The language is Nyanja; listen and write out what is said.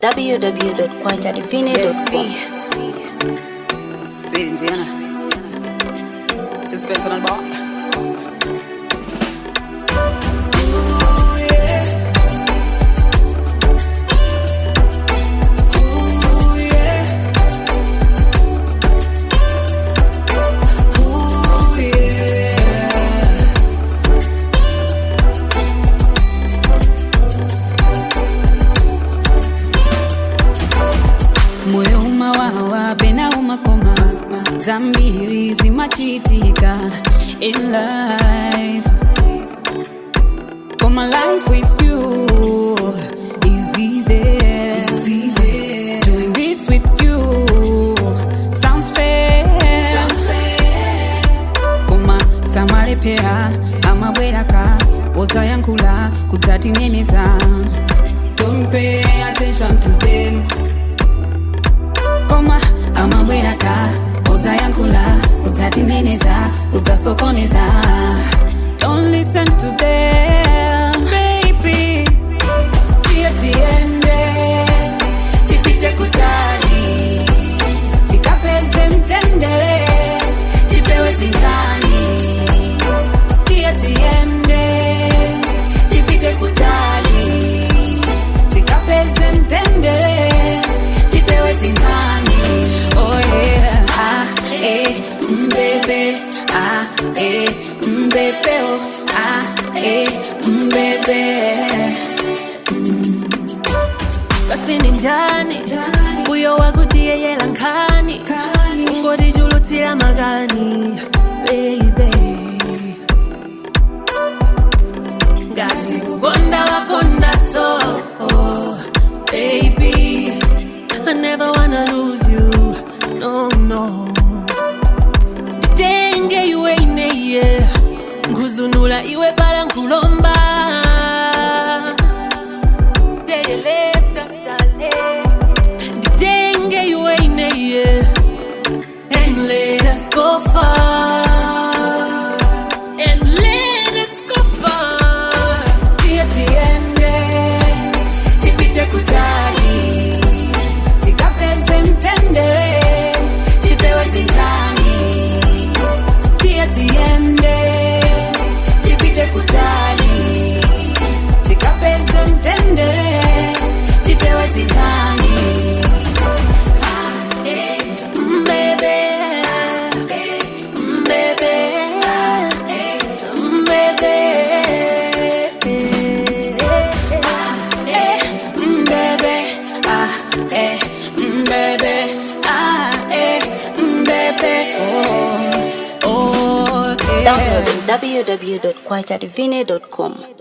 www.kwachadivine.com. Zinjana. Just personal bar. moyo umawawa pena umakoma zambiri zimachitika in life koma life with you is easy doing this with you sounds fair koma samalepera amabweraka ozayankhula kudzatineneza don't pay attention to them koma amabweraka udzayankhula udzatineneza udzasokoneza don't listen to them baby tiye tiende tipite kutali tikapeze mtendere tipewe zingani tiye tiende tipite kutali tikapeze mtendere tipewe zingani oh yeah ah eh mbebe ah eh mbebe oh ah eh mbebe kasini njani uyo wakutiyeyela nkhani ungotichulutsira makani baby ngati kukonda wakonda so oh, baby I never wanna lose you no no nditenge iwe ineye nguzunula iwe pala nkulomba Deleleska, dale. Nditenge iwe ineye and let us go far and let us go far tiye tiende tipite kutali tikapeze mtendere tipewe zingani tiye tiende tipite kutali tikapeze mtendere tipewe zingani Ah, eh, Baby, baby, baby. eh, mm, baby, ah, eh, mm, baby, ah, eh, mm, baby, oh, oh, yeah. Download www.kwachadivine.com.